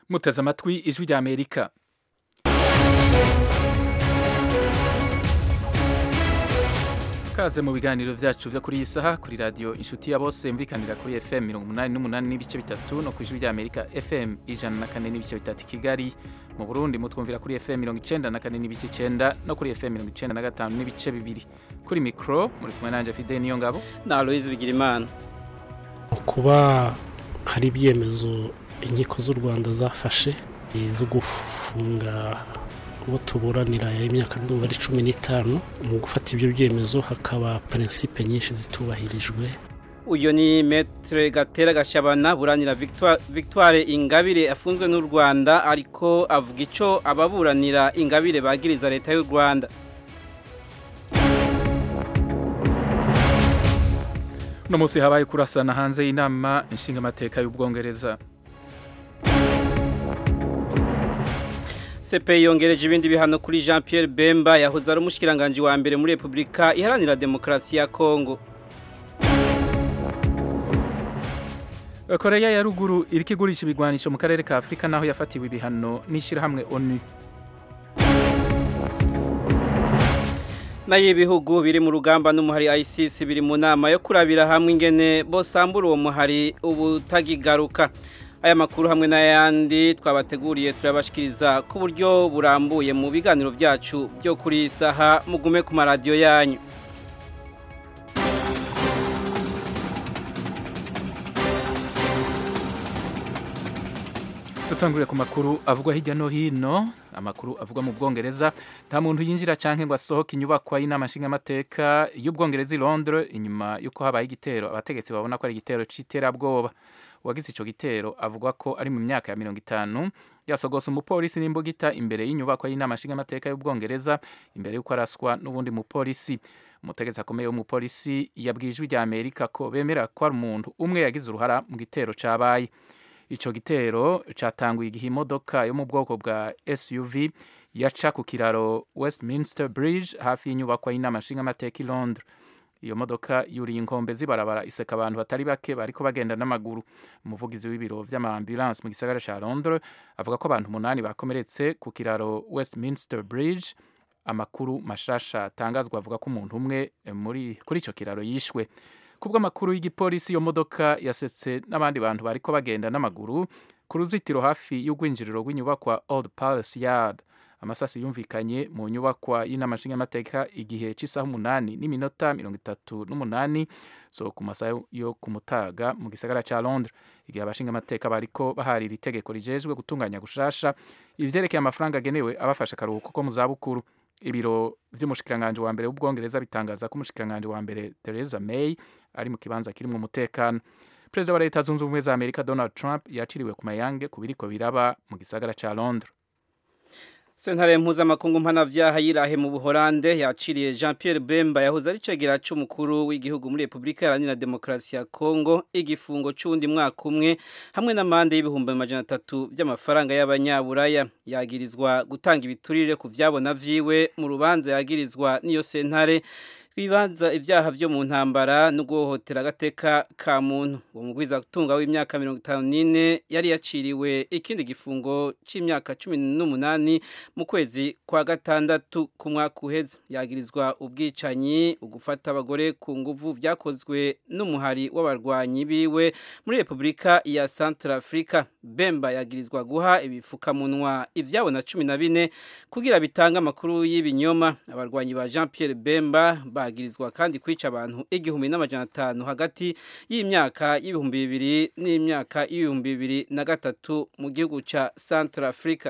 muteze amatwi ijwi rya amerika kaze mu biganiro byacu byo kuri iyi saha kuri radiyo inshuti ya bose mvikanira kuri fm mirongo umunani n'umunani n'ibice bitatu no ku ijwi rya amerika fm ijana na kane n'ibice bitatu i kigali mu burundi mutwumvira kuri fm mirongo icenda na kane n'ibice icenda no kuri fm mirongo icenda na gatanu n'ibice bibiri kuri mikoro muri kumwe nanje fide niyo ngabo na aloyizi bigirimana kuba hari ibyemezo inkiko z'u rwanda zafashe zo gufunga uwo tuburanira imyaka ndumva ari cumi n'itanu mu gufata ibyo byemezo hakaba prinsipe nyinshi zitubahirijwe uyu ni metere gatera gashabana buranira victoire ingabire afunzwe n'u rwanda ariko avuga icyo ababuranira ingabire bagiriza leta y'u rwanda uno munsi habaye kurasana hanze y'inama inshingamateka y'ubwongereza CPI yongereje ibindi bihano kuri Jean Pierre Bemba yahoze ari umushikiranganje wa mbere muri Republika iharanira demokarasi ya Kongo Korea ya ruguru iriko igurisha ibigwanisho mu karere ka Afrika naho yafatiwe ibihano n'ishirahamwe ONU nayo ibihugu biri mu rugamba n'umuhari ICC biri mu nama yo kurabira hamwe ingene bosambura uwo muhari ubutagigaruka aya makuru hamwe n'ayandi twabateguriye turabashikiriza ku buryo burambuye mu biganiro byacu byo kuri saha mugume ku maradiyo yanyu dutangurire ku makuru avugwa hirya no hino amakuru avugwa mu bwongereza nta muntu yinjira canke ngo asohoke inyubakwa y'inama nshingamateka y'ubwongereza i londres inyuma y'uko habaye igitero abategetsi babona ko ari igitero c'iterabwoba uwagize ico gitero avuga ko ari mu myaka ya mirongo itanu yasogose umupolisi n'imbugita imbere y'inyubakwa y'inama nshingamateka y'ubwongereza imbere y'uko araswa n'ubundi mupolisi umutegetsi akomeye w'umupolisi yabwiye ijwi rya amerika ko bemera ko ari umuntu umwe yagize uruhara mu gitero cabaye ico gitero catanguye igihe imodoka yo mu bwoko bwa SUV yaca ku kiraro Westminster Bridge hafi y'inyubakwa y'inama nshingamateka i Londres iyo modoka yuriye inkombe zibarabara iseka abantu batari bake bariko bagenda n'amaguru umuvugizi w'ibiro vy'amaambulance mu gisagara ca Londres avuga ko abantu umunani bakomeretse ku kiraro Westminster Bridge amakuru mashasha atangazwa avuga ko umuntu umwe muri kuri ico kiraro yishwe kubwo amakuru y'igipolisi iyo modoka yasetse n'abandi bantu bariko bagenda n'amaguru ku ruzitiro hafi y'urwinjiriro rw'inyubakwa Old Palace Yard amasasi yumvikanye mu nyubakwa y'inama nshingamateka igihe cy'isaha umunani n'iminota mirongo itatu n'umunani so ku masaha yo ku mutaga mu gisagara ca Londres igihe abashingamateka bariko baharira itegeko rijejwe gutunganya gushasha ivyerekeye amafaranga agenewe abafasha akaruhuko ko mu zabukuru ibiro vy'umushikiranganje wa mbere w'ubwongereza bitangaza ko umushikiranganje wa mbere Theresa May ari mu kibanza kirimwo umutekano perezida wa leta zunze ubumwe za amerika donald trump yaciriwe ku mayange ku biriko biraba mu gisagara ca londres sentare mpuzamakungu mpanavyaha yirahe mu buholande yaciriye jean pierre bemba yahoze ari cegera c'umukuru w'igihugu muri repubulika iharanira demokarasi ya kongo igifungo c'uwundi mwaka umwe hamwe n'amande y'ibihumbi amajana atatu vy'amafaranga y'abanyaburaya yagirizwa gutanga ibiturire ku vyabona vyiwe mu rubanza yagirizwa n'iyo sentare bibanza ibyaha byo mu ntambara no guhohotera agateka ka muntu uwo mugwiza gutunga w'imyaka mirongo itanu n'ine yari yaciriwe ikindi gifungo c'imyaka cumi n'umunani mu kwezi kwa gatandatu ku mwaka uheze yagirizwa ubwicanyi ugufata abagore ku nguvu vyakozwe n'umuhari w'abarwanyi biwe muri repubulika ya central africa bemba yagirizwa guha ibifukamunwa ivyabo na cumi na bine kugira bitange amakuru y'ibinyoma abarwanyi ba jean pierre bemba bagirizwa kandi kwica abantu igihumbi n'amajana atanu hagati y'imyaka y'ibihumbi bibiri n'imyaka y'ibihumbi bibiri na gatatu mu gihugu ca Central Africa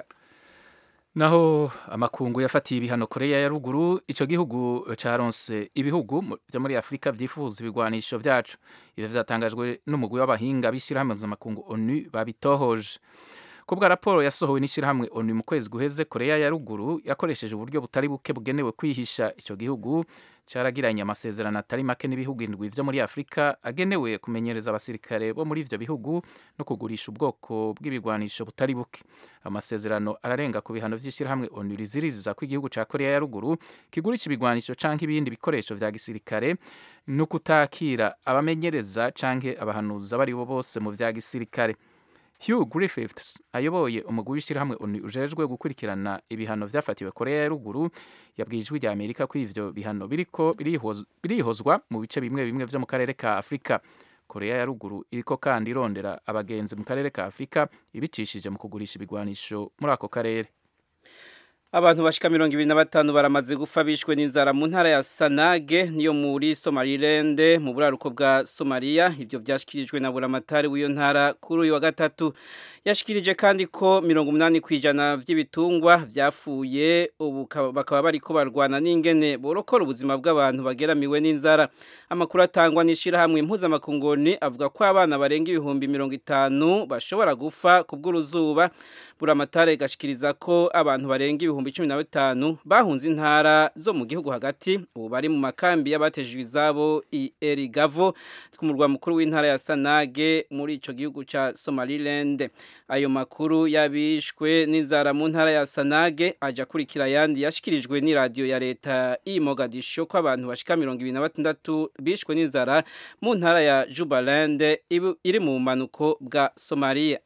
naho amakungu yafatiye ibihano koreya ya ruguru ico gihugu caronse ibihugu vyo muri afurika vyifuza ibigwanisho vyacu ivyo vyatangajwe n'umugwi w'abahinga b'ishirahamwe mpuzamakungu onu babitohoje kubwa raporo yasohowe n'ishirahamwe onu mu kwezi guheze koreya ya ruguru yakoresheje uburyo butari buke bugenewe kwihisha ico gihugu caragiranye amasezerano atari make n'ibihugu indwi vyo muri Afrika agenewe kumenyereza abasirikare bo muri ivyo bihugu no kugurisha ubwoko bw'ibigwanisho butari buke amasezerano ararenga ku bihano vy'ishirahamwe ONU riziriza ko igihugu ca Korea ya ruguru kigurisha ibigwanisho canke ibindi bikoresho vya gisirikare no kutakira abamenyereza canke abahanuza bari bo bose mu vya gisirikare Hugh Griffiths ayoboye umugwi w'ishyirahamwe ONU ujejwe gukurikirana ibihano vyafatiwe Korea ya ruguru yabwiye ijwi rya Amerika ko ivyo bihano biriko birihoz- birihozwa mu bice bimwe bimwe vyo mu karere ka Afrika Korea ya ruguru iriko kandi irondera abagenzi mu karere ka Afrika ibicishije mu kugurisha ibigwanisho muri ako karere Abantu bashika mirongo ibiri na batanu baramaze gupfa bishwe n'inzara mu ntara ya Sanage niyo muri Somaliland mu buraruko bwa Somalia ivyo vyashikirijwe na buramatari w'iyo ntara kuri uyu wa gatatu yashikirije kandi ko mirongo umunani kwijana vy'ibitungwa vyafuye ubu ka- bakaba bariko barwana n'ingene borokora ubuzima bw'abantu bageramiwe n'inzara amakuru atangwa n'ishirahamwe impuzamakungoni avuga ko abana barenga ibihumbi mirongo itanu bashobora gufa kubw'uruzuba buramatare gashikiriza ko abantu barenga ibihumbi cumi na bitanu bahunze intara zo mu gihugu hagati ubu bari mu makambi y'abatejwe izabo i Erigavo ku murwa mukuru w'intara ya Sanage muri ico gihugu ca Somaliland ayo makuru yabishwe n'inzara mu ntara ya Sanage aja kurikira yandi yashikirijwe ni radio ya leta i Mogadisho ko abantu bashika mirongo ibiri na batandatu bishwe n'inzara mu ntara ya Jubaland ibu- iri mu manuko bwa Somalia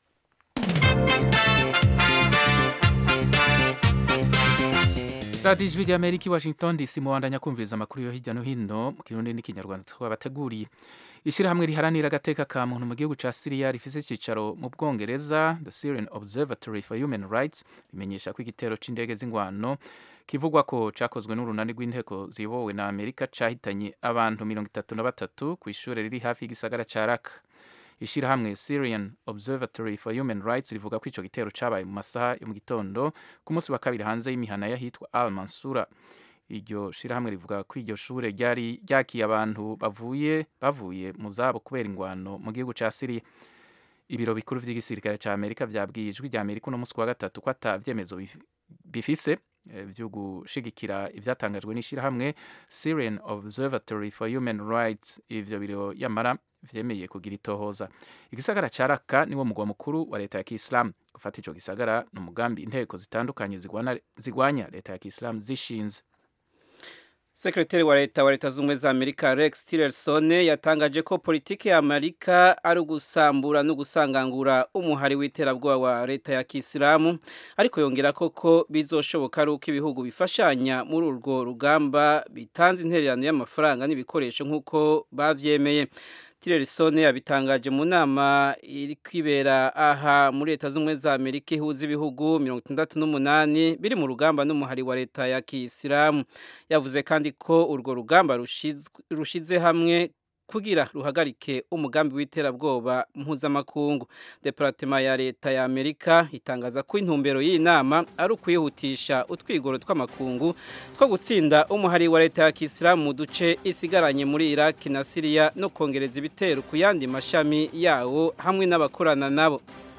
radiyo ijwi rya amerika i washington dc mubandanya kumviriza amakuru yo hirya no hino mu kirundi n'ikinyarwanda twabateguriye ishyirahamwe riharanira agateka ka muntu mu gihugu ca siriya rifise icyicaro mu bwongereza the syrian observatory for human rights rimenyesha ko igitero c'indege z'ingwano kivugwa ko cakozwe n'urunani rw'inteko ziyobowe na amerika cahitanye abantu mirongo itatu na batatu ku ishure riri hafi y'igisagara ca raka ishyirahamwe syrian observatory for human rights rivuga ko ico gitero cabaye mu masaha yo mu gitondo ku munsi wa kabiri hanze y'imihana y'ahitwa al mansura iryo shirahamwe rivuga ko iryo shure ryari ryakiye abantu bavuye bavuye mu zabo kubera ingwano mu gihugu ca siriya ibiro bikuru vy'igisirikare ca amerika vyabwiye ijwi rya amerika uno munsi wa gatatu ko ata vyemezo bif- bifise eh, vyo gushigikira ivyatangajwe n'ishirahamwe syrian observatory for human rights ivyo biro yamara vyemeye kugira itohoza igisagara ca raka niwo mugwa mukuru wa leta ya kiislamu gufata ico gisagara ni umugambi inteko zitandukanye zigwana- zigwanya leta ya kiislamu zishinze Sekretari wa leta wa leta z'ubumwe za Amerika Rex Tillerson yatangaje ko politiki ya Amerika ari ugusambura no gusangangura umuhari w'iterabwoba wa leta ya Kisilamu ariko yongera koko bizoshoboka ari uko ibihugu bifashanya muri urwo rugamba bitanze intererano y'amafaranga n'ibikoresho nk'uko bavyemeye Tillerson yabitangaje mu nama iri kwibera aha muri leta z'ubumwe za Amerika ihuza ibihugu mirongo itandatu n'umunani biri mu rugamba n'umuhari wa leta ya Kisilamu yavuze kandi ko urwo rugamba rushizwe- rushize hamwe kugira ruhagarike umugambi w'iterabwoba mpuzamakungu deparatema ya leta ya amerika itangaza ko intumbero y'iyi nama ari ukwihutisha utwigoro tw'amakungu two gutsinda umuhari wa leta ya kisilamu mu duce isigaranye muri iraki na siriya no kongereza ibitero ku yandi mashami yawo hamwe n'abakorana nabo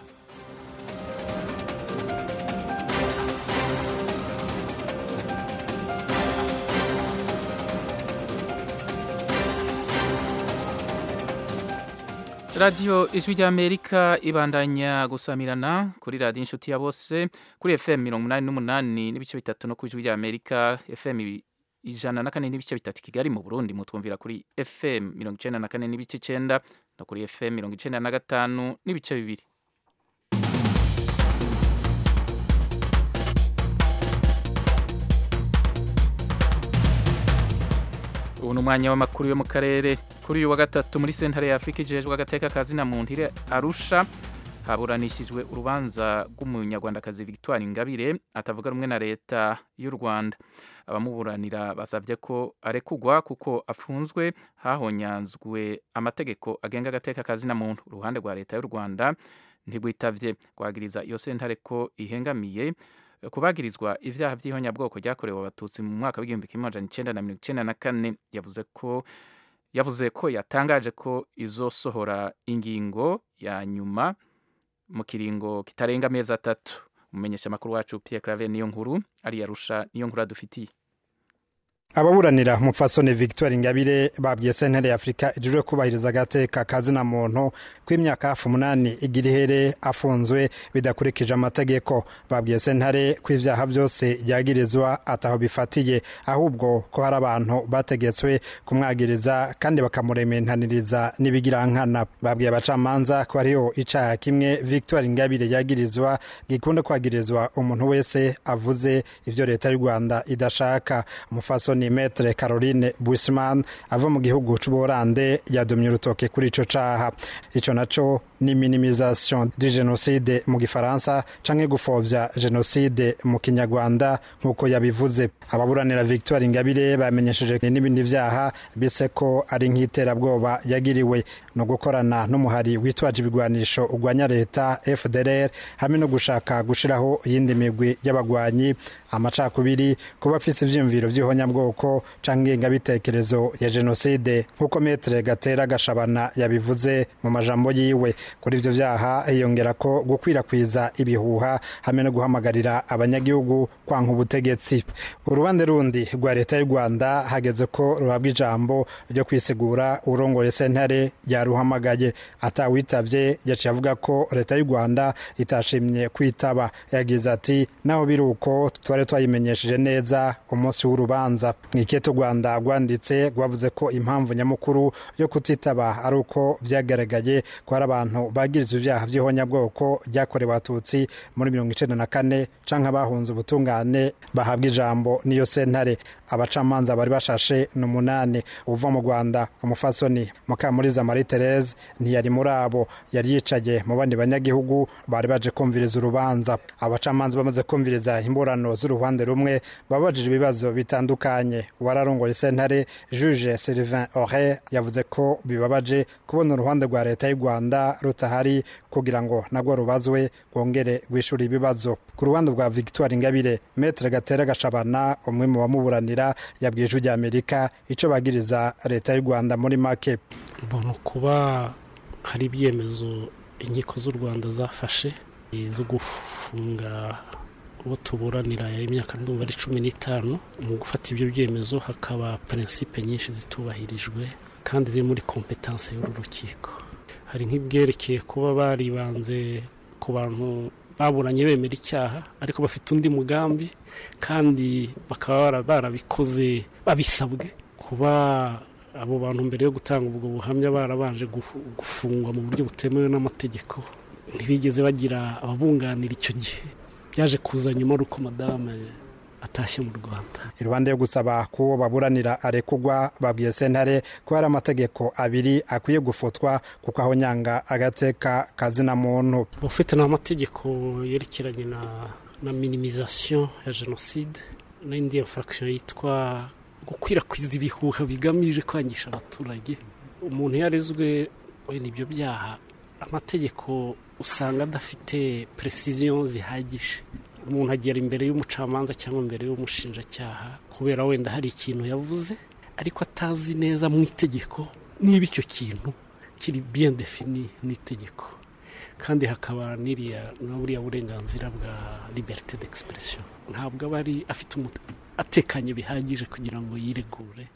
radiyo ijwi ry'amerika ibandanya gusamirana kuri radiyo inshuti ya bose kuri fm mirongo umunani n'umunani n'ibice bitatu no ku ijwi ry'amerika fm ibi- ijana na kane n'ibice bitatu kigali mu burundi mutwumvira kuri fm mirongo icenda na kane n'ibice icenda no kuri fm mirongo icenda na gatanu n'ibice bibiri ubu ni umwanya w'amakuru yo mu karere kuri uyu wa gatatu muri sentare ya afurika ijejwe agateka ka zina muntu iri arusha haburanishijwe urubanza rw'umunyarwandakazi victoire ingabire atavuga rumwe na leta y'u rwanda abamuburanira basabye ko arekugwa kuko afunzwe hahonyanzwe amategeko agenga agateka ka zina muntu uruhande rwa leta y'u rwanda ntigwitavye kwagiriza iyo sentare ko ihengamiye kubagirizwa ivyaha vy'ihonyabwoko ryakorewe abatutsi mu mwaka w'igihumbi kimwe amajana icenda na mirongo icenda na kane yavuze ko yavuze ko yatangaje ko izosohora ingingo ya nyuma mu kiringo kitarenga amezi atatu umumenyesha amakuru wacu Pierre Claver niyo nkuru ari yarusha niyo nkuru adufitiye ababuranira mupfasoni victoire ingabire babwiye sentare ya afurika ijejwe kubahiriza agateka kazina muntu kw'imyaka hafi umunani igira ihere afunzwe bidakurikije amategeko babwiye sentare ko ivyaha vyose yagirizwa ataho bifatiye ahubwo ko hari abantu bategetswe kumwagiriza kandi bakamurementaniriza n'ibigirankana babwiye abacamanza ko hariho icaha kimwe victoire ingabire yagirizwa gikunda kwagirizwa umuntu wese avuze ivyo leta y'u rwanda idashaka umufasoni metre caroline busman ava mu gihugu c'ubuholande yadomye urutoke kuri ico caha ico naco ni minimisation du genocide mu gifaransa canke gupfovya genocide mu kinyarwanda nk'uko yabivuze ababuranira victoire ingabire bamenyesheje n'ibindi vyaha bise ko ari nk'iterabwoba yagiriwe no gukorana n'umuhari witwaje ibigwanisho urwanya leta fdr hamwe no gushaka gushiraho iyindi migwi y'abagwanyi amacakubiri kuba afise ivyiyumviro vy'ihonyabwoko canke ingengabitekerezo ya jenoside nk'uko metre gatera gashabana yabivuze mu majambo yiwe kuri ivyo vyaha hiyongera ko gukwirakwiza ibihuha hamwe no guhamagarira abanyagihugu kwanka ubutegetsi urubande rundi rwa leta y'u rwanda hageze ko ruhabwa ijambo ryo kwisigura urongoye sentare yaruhamagaye atawitavye yaciye avuga ko leta y'u rwanda itashimye kwitaba yagize ati naho biri uko twari twayimenyesheje neza umunsi w'urubanza mw'ikete rwanda rwanditse rwavuze ko impamvu nyamukuru yo kutitaba ari uko vyagaragaye ko hari abantu bagirizwa ivyaha vy'ihonyabwoko ryakorewe abatutsi muri mirongo icenda na kane canke abahunze ubutungane bahabwa ijambo niyo sentare abacamanza bari bashashe ni umunani uva mu rwanda umufasoni mukamuriza marie therese ntiyari muri abo yari yicaye mu bandi banyagihugu bari baje kumviriza urubanza abacamanza bamaze kumviriza imburano z'uruhande rumwe babajije ibibazo bitandukanye wararongoye sentare juge sylvain ore yavuze ko bibabaje kubona uruhande rwa leta y'u rwanda rutahari kugira ngo nagwo rubazwe rwongere rwishura ibibazo ku ruhande rwa victoire ingabire metre gatera gashabana umwe mu bamuburanira yabwiye ijwi ry'amerika ico bagiriza leta y'u rwanda muri make mbona kuba hari ibyemezo inkiko z'u rwanda zafashe zo gufunga uwo tuburanira imyaka ndumva ari cumi n'itanu mu gufata ibyo byemezo hakaba prinsipe nyinshi zitubahirijwe kandi ziri muri kompetanse y'uru rukiko hari nk'ibyerekeye kuba baribanze ku bantu baburanye bemera icyaha ariko bafite undi mugambi kandi bakaba barabikoze babisabwe kuba abo bantu mbere yo gutanga ubwo buhamya barabanje gufungwa mu buryo butemewe n'amategeko ntibigeze bagira ababunganira icyo gihe byaje kuza nyuma ari uko madame atashye mu rwanda iruhande yo gusaba ko uwo baburanira arekugwa babwiye sentare ko hari amategeko abiri akwiye gufotwa kuko aho nyanga agateka kazina muntu ufite n'amategeko yerekeranye na na minimizasiyo ya jenoside n'indi infraction yitwa gukwirakwiza ibihuha bigamije kwangisha abaturage umuntu yarezwe wenda ibyo byaha amategeko usanga adafite precision zihagije umuntu agera imbere y'umucamanza cyangwa imbere y'umushinjacyaha kubera wenda hari ikintu yavuze ariko atazi neza mu itegeko niba icyo kintu kiri bien defini n'itegeko kandi hakaba n'iriya na buriya burenganzira bwa liberite d'expression ntabwo aba ari afite atekanye bihagije kugira ngo yiregure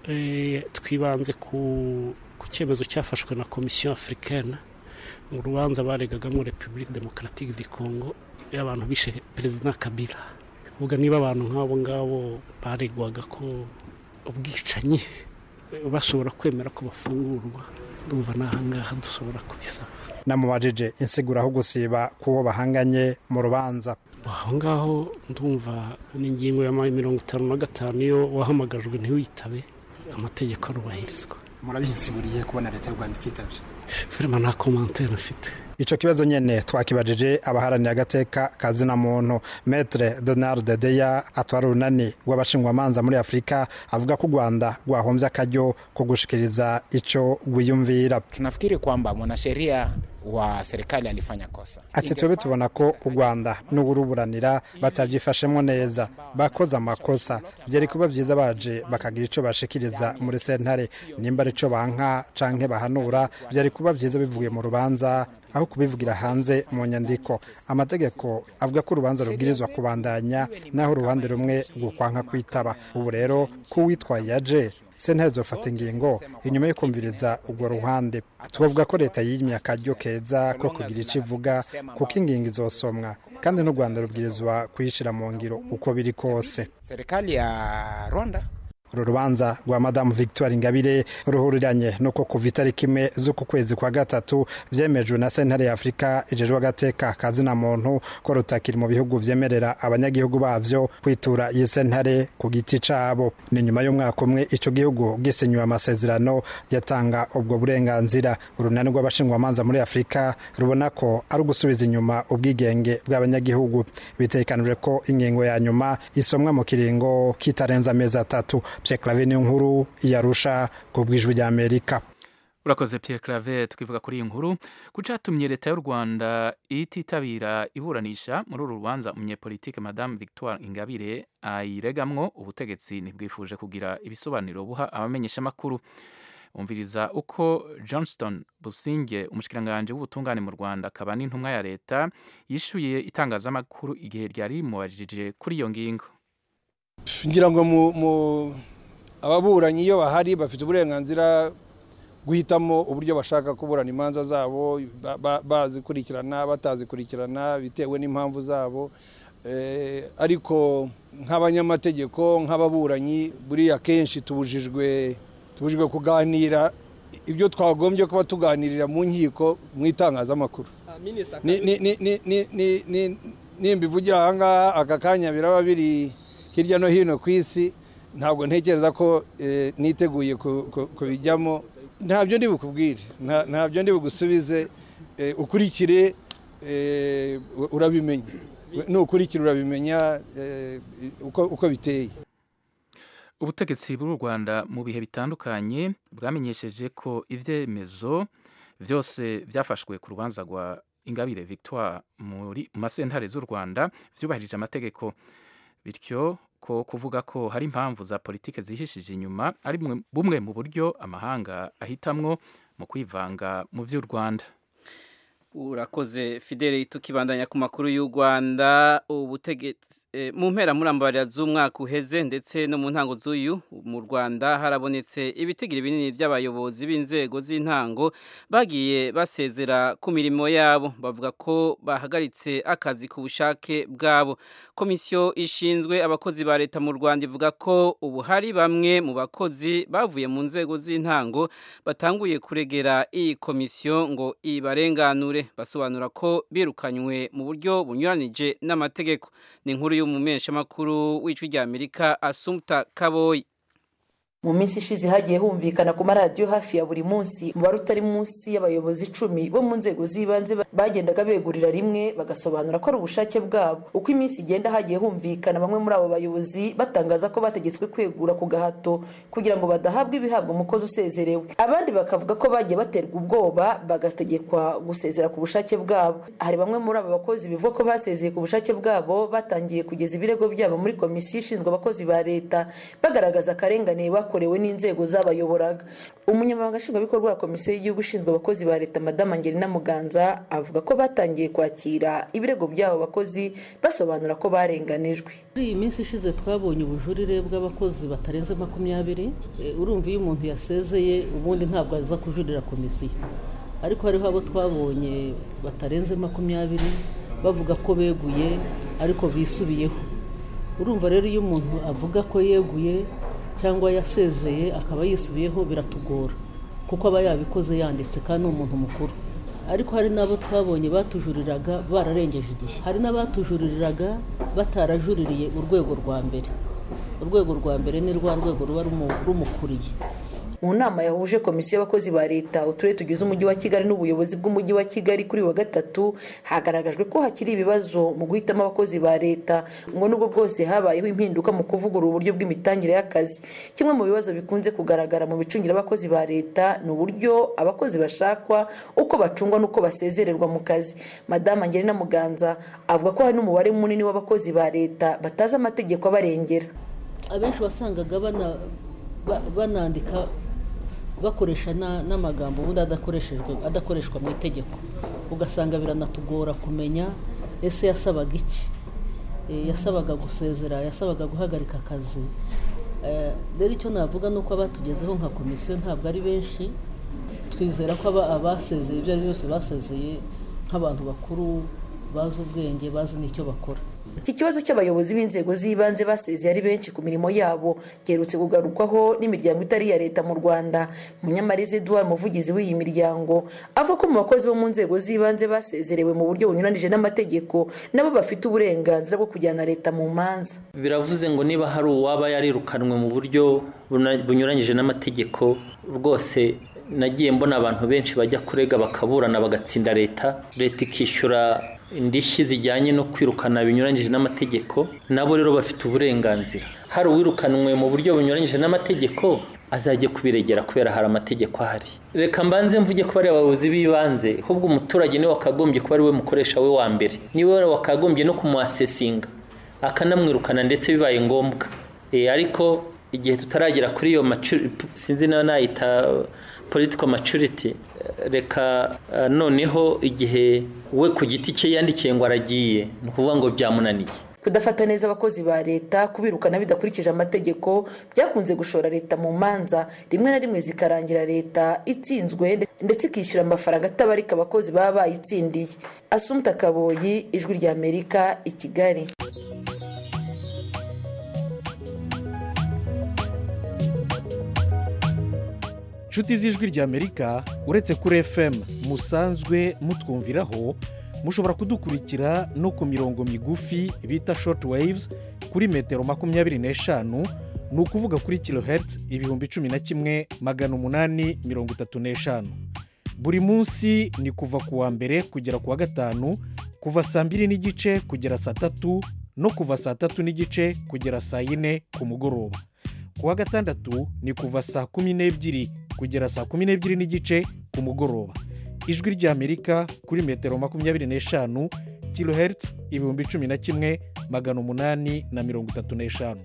twibanze ku cyemezo cyafashwe na komisiyo afurikana mu rubanza baregagamo repubulika demokaratike di kongo y'abantu bishe perezida kabila uvuga niba abantu nk'abo ngabo baregwaga ko ubwicanyi bashobora kwemera ko bafungurwa ndumva n'ahangaha dushobora kubisaba namubajije insigura aho gusiba k'uwo bahanganye mu rubanza aho ngaho ndumva n'ingingo ya mirongo itanu na gatanu iyo wahamagajwe ntiwitabe amategeko arubahirizwa murabihinsiguriye kubona leta y'u rwanda ititabye firima nta komantere mfite ico kibazo nyene twakibajije abaharanira agateka kazina muntu metre donald deya atwara urunani rw'abashingwamanza muri afurika avuga ko u rwanda rwahombye akaryo ko gushikiriza ico rwiyumvira tunafikiri kwamba mwanasheria wa serikali alifanya kosa ati twebwe tubona ko u rwanda n'uburuburanira batabyifashemo neza bakoze amakosa byari kuba byiza baje bakagira icyo bashikiriza muri sentare nimba ari cyo banka canke bahanura byari kuba byiza bivuye mu rubanza aho kubivugira hanze mu nyandiko amategeko avuga ko urubanza rubwirizwa kubandanya naho uruhande rumwe rukwanka kwitaba ubu rero ko uwitwaye yaje sentare zofata ingingo inyuma yo kumviriza urwo ruhande tubavuga ko leta yimye akaryo keza ko kugira icyo ivuga kuko ingingo izosomwa kandi n'u rwanda rubwirizwa kuyishyira mu ngiro uko biri kose serikali ya rwanda uru rubanza rwa madamu victoire ingabire ruhuriranye nuko kuva itariki imwe z'uku kwezi kwa gatatu byemejwe na sentare ya afurika ijejwe agateka kazina muntu ko rutakiri mu bihugu byemerera abanyagihugu babyo kwitura iyi sentare ku giti cabo ni nyuma y'umwaka umwe icyo gihugu gisinyiwe amasezerano yatanga ubwo burenganzira urunani rw'abashingwamanza muri afurika rubona ko ari ugusubiza inyuma ubwigenge bw'abanyagihugu bitekanijwe ko ingingo ya nyuma isomwa mu kiringo kitarenze amezi atatu Pierre Claver niyo nkuru yarusha ku bwijwi rya Amerika urakoze Pierre Claver tukivuga kuri iyi nkuru ku catumye leta y'u Rwanda ititabira iburanisha muri uru rubanza umunyepolitike Madame Victoire Ingabire ayiregamwo ubutegetsi ntibwifuje kugira ibisobanuro buha abamenyeshamakuru umviriza uko johnston businge umushikiranganje w'ubutungane mu rwanda akaba n'intumwa ya leta yishyuye itangazamakuru igihe ryari rimubajije kuri iyo ngingo ngira ngo ababuranyi iyo bahari bafite uburenganzira guhitamo uburyo bashaka kuburana imanza zabo bazikurikirana batazikurikirana bitewe n'impamvu zabo ariko nk'abanyamategeko nk'ababuranyi buriya kenshi tubujijwe tubujijwe kuganira ibyo twagombye kuba tuganirira mu nkiko mu itangazamakuru nimba ivugira aha ngaha aka kanya biraba biri hirya no hino ku isi ntabwo ntekereza ko niteguye kubijyamo ntabyo ndi bukubwire ntabyo ndi bugusubize ukurikire urabimenya nukurikira urabimenya uko biteye ubutegetsi bw'u rwanda mu bihe bitandukanye bwamenyesheje ko ibyemezo byose byafashwe ku rubanza rwa ingabire victoire muri masentare z'u rwanda byubahirije amategeko bityo ko kuvuga ko hari impamvu za politiki zihishije inyuma ari bumwe mu buryo amahanga ahitamwo mu kwivanga mu by'u rwanda urakoze fidele tukibandanya ku makuru y'u rwanda ubutegetsi mu mpera murambarira z'umwaka uheze ndetse no mu ntango z'uyu mu rwanda harabonetse ibitigiri binini by'abayobozi b'inzego z'intango bagiye basezera ku mirimo yabo bavuga ko bahagaritse akazi ku bushake bwabo komisiyo ishinzwe abakozi ba leta mu rwanda ivuga ko ubu hari bamwe mu bakozi bavuye mu nzego z'intango batanguye kuregera iyi komisiyo ngo ibarenganure basobanura ko birukanywe mu buryo bunyuranije n'amategeko ni inkuru y'umumeshamakuru w'ijwi rya amerika asumta kaboyi mu minsi ishize hagiye humvikana ku maradiyo hafi ya buri munsi umubare utari munsi y'abayobozi icumi bo mu nzego z'ibanze bagendaga begurira rimwe bagasobanura ko ari ubushake bwabo uko iminsi igenda hagiye humvikana bamwe muri abo bayobozi batangaza ko bategetswe kwegura ku gahato kugira ngo badahabwa ibihabwa umukozi usezerewe abandi bakavuga ko bagiye baterwa ubwoba bagategekwa gusezera ku bushake bwabo hari bamwe muri abo bakozi bivuga ko basezeye ku bushake bwabo batangiye kugeza ibirego byabo muri komisiyo ishinzwe abakozi ba leta bagaragaza akarengane bakorewe n'inzego zabayoboraga umunyamabanga nshingwabikorwa wa komisiyo y'igihugu ishinzwe abakozi ba leta madamu angelina muganza avuga ko batangiye kwakira ibirego by'abo bakozi basobanura ko barenganijwe muri iyi minsi ishize twabonye ubujurire bw'abakozi batarenze makumyabiri urumva iyo umuntu yasezeye ubundi ntabwo aza kujurira komisiyo ariko hariho abo twabonye batarenze makumyabiri bavuga ko beguye ariko bisubiyeho urumva rero iyo umuntu avuga ko yeguye cyangwa yasezeye akaba yisubiyeho biratugora kuko aba yabikoze yanditse kandi ni umuntu mukuru ariko hari n'abo twabonye batujuriraga bararengeje igihe hari n'abatujuriraga batarajuririye urwego rwa mbere urwego rwa mbere ni rwa rwego ruba rumukuriye mu nama yahuje komisiyo y'abakozi ba leta uturere tugize umujyi wa kigali n'ubuyobozi bw'umujyi wa kigali kuri wa gatatu hagaragajwe ko hakiri ibibazo mu guhitamo abakozi ba leta ngo nubwo bwose habayeho impinduka mu kuvugurura uburyo bw'imitangire y'akazi kimwe mu bibazo bikunze kugaragara mu micungire y'abakozi ba leta ni uburyo abakozi bashakwa uko bacungwa n'uko basezererwa mu kazi madamu angelina muganza avuga ko hari n'umubare munini w'abakozi ba leta batazi amategeko abarengera abenshi wasangaga banandika bakoresha n'amagambo ubundi adakoreshejwe adakoreshwa mu itegeko ugasanga biranatugora kumenya ese yasabaga iki yasabaga gusezera yasabaga guhagarika akazi rero icyo navuga ni uko abatugezeho nka komisiyo ntabwo ari benshi twizera ko abasezeye ibyo ari byo byose basezeye nk'abantu bakuru bazi ubwenge bazi n'icyo bakora iki kibazo cy'abayobozi b'inzego z'ibanze basezeye ari benshi ku mirimo yabo giherutse kugarukwaho n'imiryango itari iya leta mu rwanda munyamariza eduard umuvugizi w'iyi miryango avuga ko mu bakozi bo mu nzego z'ibanze basezerewe mu buryo bunyuranije n'amategeko nabo bafite uburenganzira bwo kujyana leta mu manza biravuze ngo niba hari uwaba yarirukanwe mu buryo bunyuranyije n'amategeko rwose nagiye mbona abantu benshi bajya kurega bakaburana bagatsinda leta leta ikishyura indishyi zijyanye no kwirukana binyuranyije n'amategeko nabo rero bafite uburenganzira hari uwirukanwe mu buryo bunyuranyije n'amategeko azajya kubiregera kubera hari amategeko ahari reka mbanze mvuge ko bari abayobozi b'ibanze ahubwo umuturage niwe wakagombye kuba ari we mukoresha we wa mbere niwe wakagombye no kumuhasesinga akanamwirukana ndetse bibaye ngombwa ariko igihe tutaragera kuri iyo sinzi nayo nayita political maturity reka noneho igihe we ku giti cye yandikiye ngo aragiye ni ukuvuga ngo byamunaniye kudafata neza abakozi ba leta kubirukana bidakurikije amategeko byakunze gushora leta mu manza rimwe na rimwe zikarangira leta itsinzwe ndetse ikishyura amafaranga atabarika abakozi baba bayitsindiye asumuta kaboyi ijwi ry'amerika i kigali inshuti z'ijwi ry'amerika uretse kuri fm musanzwe mutwumviraho mushobora kudukurikira no ku mirongo migufi bita shoti wayivuzi kuri metero makumyabiri n'eshanu ni ukuvuga kuri kilohertz ibihumbi cumi na kimwe magana umunani mirongo itatu n'eshanu buri munsi ni kuva ku wa mbere kugera ku wa gatanu kuva saa mbiri n'igice kugera saa tatu no kuva saa tatu n'igice kugera saa yine ku mugoroba ku wa gatandatu ni kuva saa kumi n'ebyiri kugera saa kumi n'ebyiri n'igice ku mugoroba ijwi ry'amerika kuri metero makumyabiri n'eshanu kilohertz ibihumbi cumi na kimwe magana umunani na mirongo itatu n'eshanu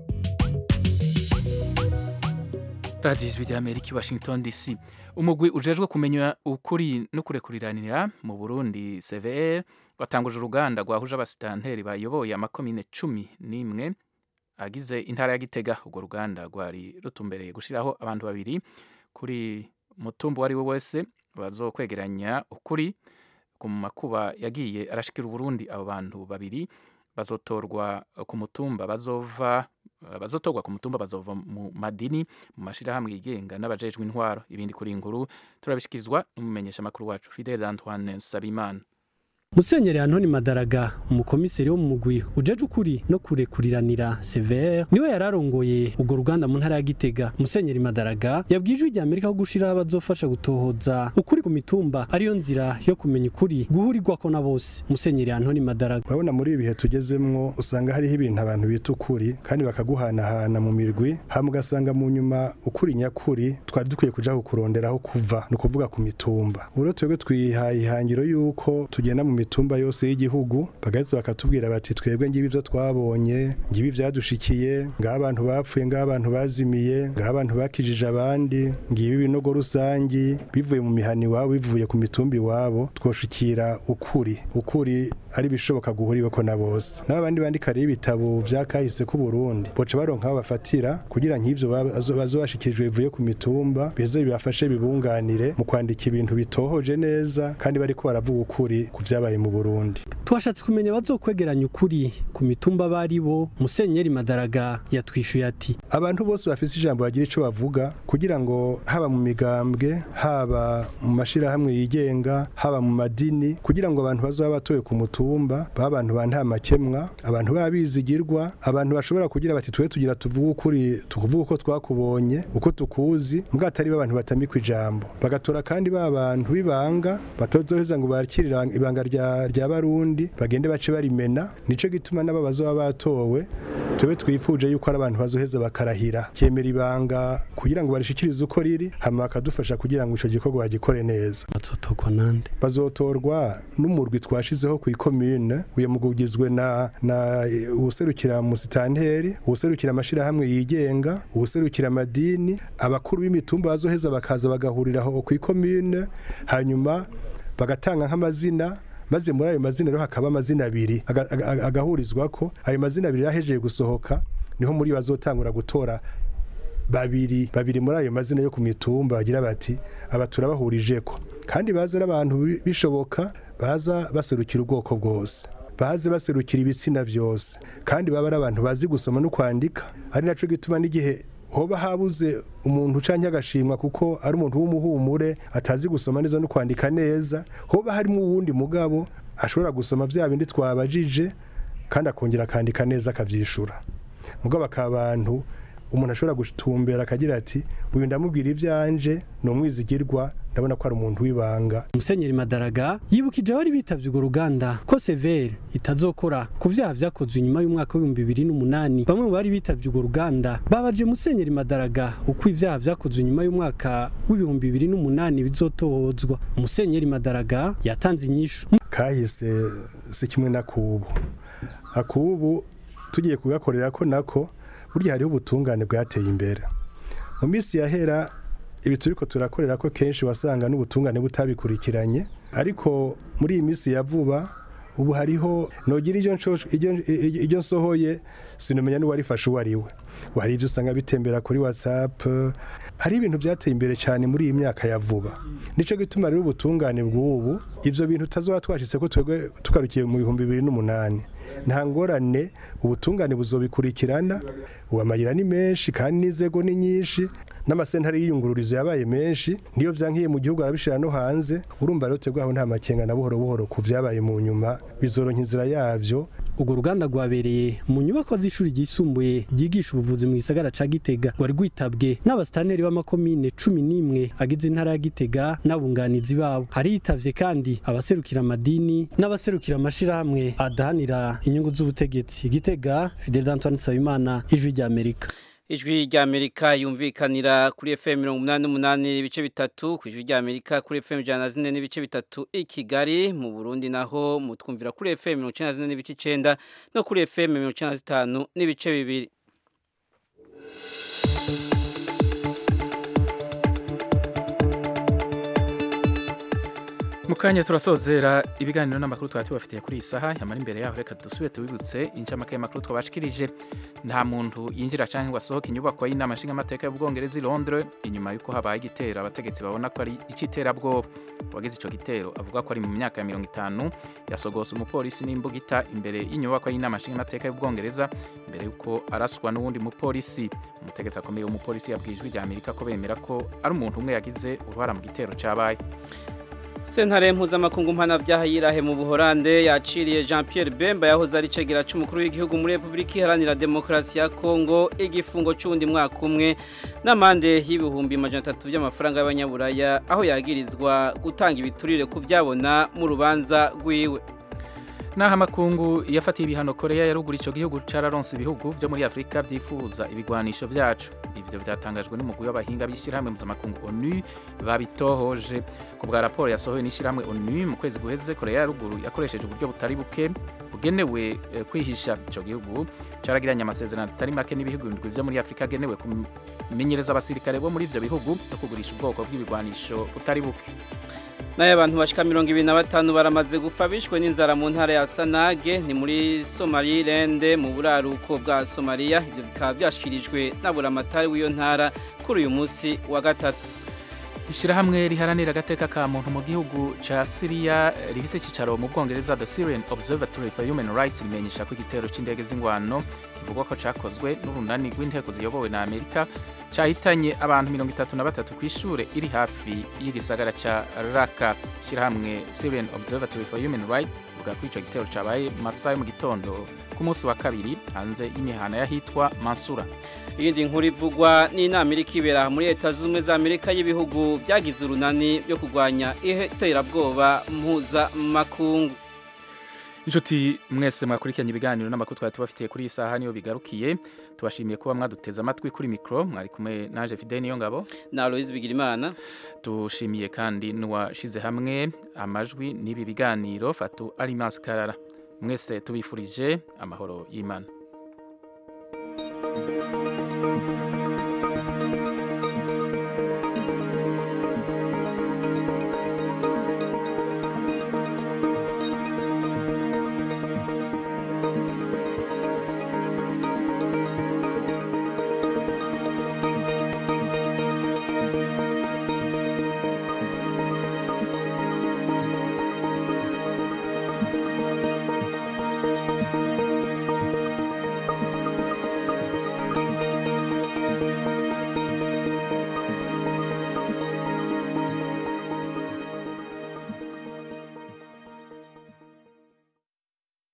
radiyo ijwi ry'amerika i washington dc umugwi ujejwe kumenya ukuri no kurekuriranira mu burundi cvr watanguje uruganda rwahuje abasitanteri bayoboye amakomine cumi n'imwe agize intara ya gitega urwo ruganda rwari rutumbereye gushyiraho abantu babiri kuri mutumba uwo ari we wese bazokwegeranya ukuri ku makuba yagiye arashikira uburundi abo bantu babiri bazotorwa ku mutumba bazova bazotorwa ku mutumba bazova mu madini mu mashyirahamwe yigenga n'abajejwe intwaro ibindi kuri inkuru turabishyikirizwa n'umumenyeshamakuru wacu fidele antoine nsabimana musenyeri antoni madaraga umukomiseri wo mu mugwi ujeje ukuri no kurekuriranira severe niwe yari arongoye urwo ruganda mu ntara ya gitega musenyeri madaraga yabwiye ijwi rya amerika ko gushiraho abazofasha gutohoza ukuri ku mitumba ariyo nzira yo kumenya ukuri guhurirwako na bose musenyeri antoni madaraga urabona muri ibi bihe tugezemwo usanga hariho ibintu abantu bita ukuri kandi bakaguhanahana mu mirwi hama ugasanga mu nyuma ukuri nyakuri twari dukwiye kuja kukuronderaho kuva ni ukuvuga ku mitumba rero twebwe twihaye ihangiro y'uko tugenda mu mitumba yose y'igihugu bagahita bakatubwira bati twebwe ngibi ibyo twabonye ngibi byadushikiye ngaho abantu bapfuye ngaho abantu bazimiye ngaho abantu bakijije abandi ngibi ibinogo rusangi bivuye mu mihani iwabo bivuye ku mitumba iwabo twoshikira ukuri ukuri ari bishoboka guhuriweko na bose n'abandi bandika rero ibitabo bya kahise ku Burundi boca baronka aho bafatira kugira nk'ivyo bazobashikirijwe bivuye ku mitumba bize bibafashe bibunganire mu kwandika ibintu bitohoje neza kandi bariko baravuga ukuri ku vyabaye mu Burundi twashatse kumenya bazokwegeranya ukuri ku mitumba bari bo musenyeri madaraga yatwishuye ati abantu bose bafise ijambo bagira ico bavuga kugira ngo haba mu migambwe haba mu mashirahamwe yigenga haba mu madini kugira ngo abantu bazoba batoye ku mutumba baba abantu ba nta makemwa abantu babizigirwa abantu bashobora kugira bati twe tugira tuvuge ukuri tukuvuga uko twakubonye uko tukuzi mbwa atari abantu batamikwa ijambo bagatora kandi ba bantu bibanga batozoheza ngo bakirira ibanga rya rya barundi bagende bace barimena nico gituma n'aba bazoba batowe tube twifuje yuko ari abantu bazoheza bakarahira cyemera ibanga kugira ngo barishikirize uko riri hama bakadufasha kugira ngo ico gikorwa bagikore neza bazotorwa nande bazotorwa n'umurwi twashizeho ku ikomune uyo mugwi ugizwe na na uwuserukira musitanteri uwuserukira amashirahamwe yigenga uwuserukira amadini abakuru b'imitumba bazoheza bakaza bagahuriraho ku ikomune hanyuma bagatanga nk'amazina maze muri ayo mazina rero hakaba amazina abiri aga- aga- agahurizwa ko ayo mazina abiri yahejeje gusohoka niho muri bazotangura gutora babiri babiri muri ayo mazina yo ku mitumba bagira bati aba turabahurije ko kandi baza ari abantu bi- bishoboka baza baserukira ubwoko bwose baze baserukira ibitsina byose kandi baba ari abantu bazi gusoma no kwandika ari naco gituma n'igihe hoba habuze umuntu ucanye agashimwa kuko ari umuntu w'umuhumure atazi gusoma neza no kwandika neza hoba harimo uwundi mugabo ashobora gusoma bya bindi twabajije kandi akongera akandika neza akabyishura mugabo akaba abantu umuntu ashobora gutumbera akagira ati uyu ndamubwira ibyanje ni umwizigirwa ndabona ko ari umuntu w'ibanga musenyeri madaraga yibukije abari bitavye urwo ruganda ko severe itazokora ku vyaha vyakozwe inyuma y'umwaka w'ibihumbi bibiri n'umunani bamwe mu bari bitavye urwo ruganda babaje musenyeri madaraga uko ivyaha vyakozwe inyuma y'umwaka w'ibihumbi bibiri n'umunani bizotohozwa musenyeri madaraga yatanze inyishu kahise si kimwe na kubu akubu tugiye kugakorera ko nako burya hariho ubutungane bwateye imbere mu minsi yahera ibi turiko turakorera ko kenshi wasanga n'ubutungane butabikurikiranye ariko muri iyi minsi ya vuba ubu hariho nogira iryo nsho- iryo- iryo nsohoye sinumenya n'uwarifashe uwo ari we ubu hari ibyo usanga bitembera kuri whatsapp hari ibintu byateye imbere cyane muri iyi myaka ya vuba nicyo gituma rero ubutungane bw'ubu ivyo bintu utazoba twashitse ko twebwe tugarukiye mu bihumbi bibiri n'umunani nta ngorane ubutungane buzobikurikirana ubu amayira ni menshi kandi n'inzego ni nyinshi n'amasentare y'iyungururizo yabaye menshi niyo vyankiye mu gihugu arabishira no hanze urumva rero twebwe aho nta makenga na buhoro buhoro ku vyabaye mu nyuma bizoronka inzira yavyo urwo ruganda rwabereye mu nyubako z'ishuri ryisumbuye ryigisha ubuvuzi mu gisagara ca gitega rwari rwitabwe n'abasitaneri b'amakomine cumi n'imwe agize intara ya gitega n'abunganizi babo hariyitavye kandi abaserukira amadini n'abaserukira amashirahamwe adahanira inyungu z'ubutegetsi gitega fidel antoine nsabimana ijwi ry'amerika ijwi rya Amerika yumvikanira kuri FM mirongo umunani n'umunani ibice bitatu ku ijwi rya Amerika kuri FM ijana na zine n'ibice bitatu i Kigali mu Burundi naho mutwumvira kuri FM mirongo icenda na zine n'ibice icenda no kuri FM mirongo icenda na zitanu n'ibice bibiri mu kanya turasozera ibiganiro n'amakuru twari tubafitiye kuri iyi saha yamara imbere yaho reka dusubire tubibutse incamake y'amakuru twabashikirije nta muntu yinjira cyangwa ngo asohoke inyubako y'inama nshingamateka y'ubwongereza i londres inyuma y'uko habaye igitero abategetsi babona ko ari icy'iterabwoba uwagize icyo gitero avuga ko ari mu myaka ya mirongo itanu yasogose umupolisi n'imbugita imbere y'inyubako y'inama nshingamateka y'ubwongereza mbere y'uko araswa n'uwundi mupolisi umutegetsi akomeye w'umupolisi yabwiye ijwi rya amerika ko bemera ko ari umuntu umwe yagize uruhara mu gitero cyabaye Sentare mpuzamakungu mpanabyaha yirahe mu Buholande yaciriye Jean Pierre Bemba yahoze ari cegera c'umukuru w'igihugu muri Republika Iharanira Demokarasi ya Kongo igifungo c'undi mwaka umwe n'amande y'ibihumbi majana atatu by'amafaranga y'abanyaburaya aho yagirizwa gutanga ibiturire ku vyabona mu rubanza rwiwe naho amakungu yafatiye ibihano koreya ya ruguru icyo gihugu cararonse ibihugu byo muri afurika byifuza ibigwanisho byacu ibyo byatangajwe n'umugwi w'abahinga b'ishyirahamwe mpuzamakungu onu babitohoje ku bwa raporo yasohowe n'ishyirahamwe onu mu kwezi guheze koreya ya ruguru yakoresheje uburyo butari buke bugenewe eh, kwihisha icyo gihugu caragiranye amasezerano atari make n'ibihugu bindwi byo muri afurika agenewe kumenyereza abasirikare bo muri ivyo bihugu no kugurisha ubwoko bw'ibigwanisho butari buke nayo abantu bashika mirongo ibiri na batanu baramaze gupfa bishwe n'inzara mu ntara ya sanage ni muri somaliland mu buraruko bwa somaliya ibyo bikaba byashyikirijwe na buramatari w'iyo ntara kuri uyu munsi wa gatatu ishyirahamwe riharanira agateka ka muntu mu gihugu ca siriya rifise icicaro mu bwongereza the syrian observatory for human rights rimenyesha ko igitero c'indege z'ingwano kivugwa ko cakozwe n'urunani rw'inteko ziyobowe na amerika cahitanye abantu mirongo itatu na batatu ku ishure iri hafi y'igisagara ca raka ishyirahamwe syrian observatory for human rights rivuga ko ico gitero cabaye mu masaha yo mu gitondo ku munsi wa kabiri hanze y'imihana y'ahitwa mansura iyindi nkuru ivugwa n'inama iri kibera muri leta z'ubumwe za amerika y'ibihugu byagize urunani byo kurwanya iterabwoba mpuzamakungu inshuti mwese mwakurikiranye ibiganiro n'amakuru twari tubafitiye kuri iyi saha niyo bigarukiye tubashimiye kuba mwaduteze amatwi kuri mikoro mwari kumwe naje fide niyo ngabo na aloyizi bigirimana tushimiye kandi n'uwashize hamwe amajwi n'ibi biganiro fatu arimasi karara mwese tubifurije amahoro y'imana